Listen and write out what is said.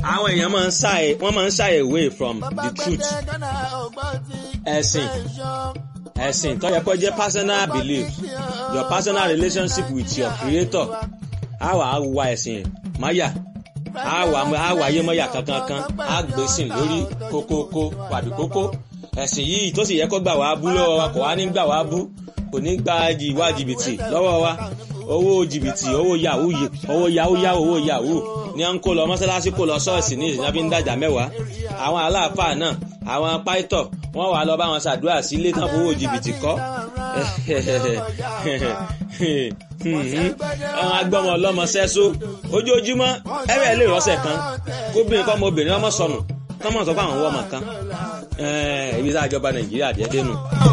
àwọn èèyàn máa ń shy wọ́n máa ń shy away from the truth ẹ̀sìn ẹ̀sìn tó yẹ kó jẹ́ personal belief your personal relationship with your creator á wà á wa ẹ̀sìn máyà á wà á wà ayé mọ́yà kankan kan á gbèsìn lórí kókókó wàbí kókó ẹ̀sìn yìí tó sì yẹ kó gbà wá bú lọ́wọ́ wa kò wá ní gbà wá bú kò ní gba ìwà jìbìtì lọ́wọ́ wa owó jìbìtì owó yahoo owó yahoo yahoo owó yahoo ní à ń kó lọ mọ́sálásí kó lọ ṣọ́ọ̀ṣì ní ìsìnkú ń dàjà mẹ́wàá àwọn aláàfáà náà àwọn pàìtọ̀ wọ́n wà lọ bá wọn ṣàdúrà sí ilé tán fowó jìbìtì kọ́ àwọn agbọ́mọ ọlọ́mọ sẹ́só ojoojúmọ́ ẹ̀rẹ́ lè rọ́ṣẹ̀ kan kóbìnrin kọ́ ọmọ obìnrin ọmọ sọnù kọ́mọ̀ sọ fún àwọn ọmọ kan ibi tá a jọba nàìjíríà jẹ́ dénú.